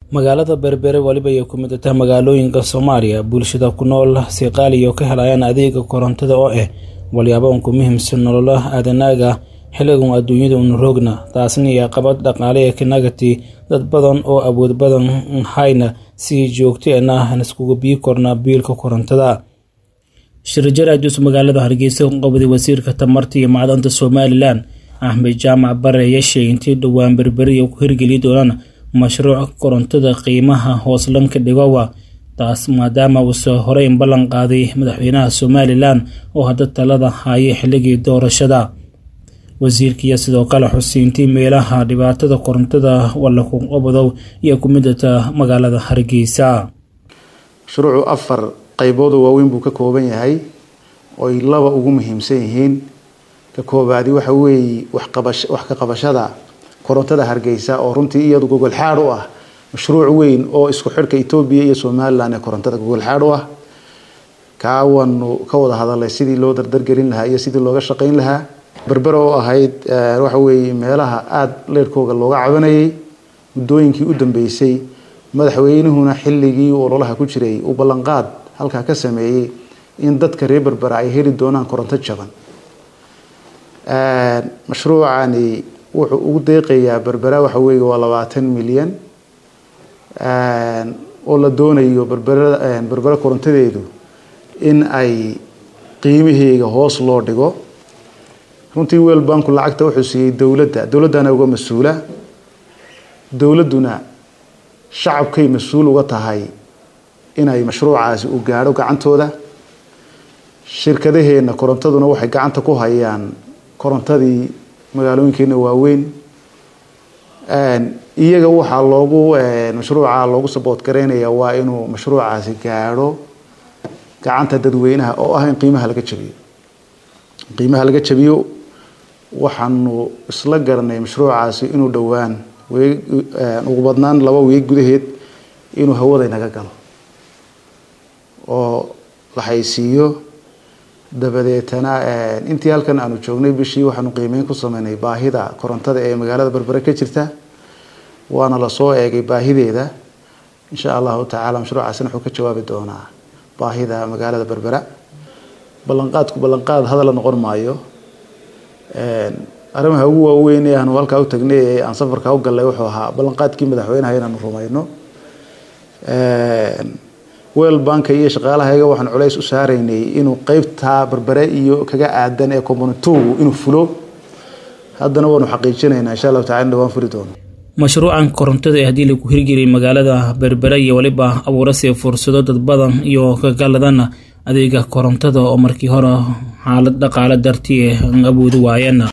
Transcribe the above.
magaalada berbere weliba ay ku mid tahay magaalooyinka soomaaliya bulshada ku nool si qaaliyo ka helayaan adeega korontada oo ah walyaaba unku muhiimsan nolola aadanaaga xilligan adduunyada un roogna taasna iyo qabad dhaqaale ee kanagati dad badan oo awood badan hayna si joogteena aan iskugu bii korna biilka korontada shirjaraajus magaalada hargeysa ku qabday wasiirka tamarta iyo macdanta somalilan axmed jaamac bare ayaa sheegay intii dhowaan berberiya ku hirgeli doonaan mashruuc korontada qiimaha hooslanka dhigowa taas maadaama uuse horey ballan qaaday madaxweynaha somalilan oo hadda talada haya xilligii doorashada wasiirkiiyo sidoo kale xusiintii meelaha dhibaatada korontada walaku qabadow iyo ku midata magaalada hargeysa mashruucu afar qaybood oo waaweyn buu ka kooban yahay oy laba ugu muhiimsan yihiin ka koobaadi waxa weeye wax ka qabashada korontada hargeysa oo runtii iyadu gogol xaad u ah mashruuc weyn oo isku xidhka etoobiya iyo somalilan ee korontada gogol xaad u ah kaawanu ka wada hadalay sidii loo dardargelin lahaa iyo sidii looga shaqayn lahaa berbera oo ahayd waxa weeye meelaha aada leerhkooga looga cabanayay muddooyinkii u dambeysay madaxweynuhuna xilligii ololaha ku jiray uu ballanqaad halkaa ka sameeyey in dadka reer berbera ay heli doonaan koronto jaban mashruucani wuxuu ugu deeqayaa berbera waxa weeye waa labaatan milyan oo la doonayo berbera berbera korontadeedu in ay qiimaheega hoos loo dhigo runtii weel banku lacagta wuxuu siiyey dowladda dowladdana uga mas-uula dowladduna shacabkay mas-uul uga tahay inay mashruucaasi u gaadho gacantooda shirkadaheenna korontaduna waxay gacanta ku hayaan korontadii magaalooyinkeena waaweyn iyaga waxaa loogu mashruuca loogu saboot garaynaya waa inuu mashruucaasi gaadho gacanta dadweynaha oo ah in qiimaha laga jabiyo qiimaha laga jabiyo waxaanu isla garanay mashruucaasi inuu dhowaan weeg ugu badnaan laba weeg gudaheed inuu hawada inaga galo oo la haysiiyo dabadeetana intii halkan aanu joognay bishii waxaanu qiimeyn ku sameynay baahida korontada ee magaalada berbere ka jirta waana lasoo eegay baahideeda insha allahu tacaala mashruucaasina wuxuu ka jawaabi doonaa baahida magaalada berbera ballanqaadku ballanqaad hadala noqon maayo arrimaha ugu waaweyn ee aanu halkaa u tagnay ee aan safarkaa u gallay wuxuu ahaa ballanqaadkii madaxweynaha inaanu rumayno weel banka iyo shaqaalahayaga waxaan culays u saaraynay inuu qeybtaa berbere iyo kaga aadan ee communitugu inuu fulo haddana waanu xaqiijinaynaa insha allahu tacala in dhawaan furi doono mashruucan korontada ee haddii lagu hirgeliyay magaalada berbere iyo weliba abuurasii fursado dad badan iyo kagaladana adeega korontada oo markii hore xaalad dhaqaale dartii awoodi waayeen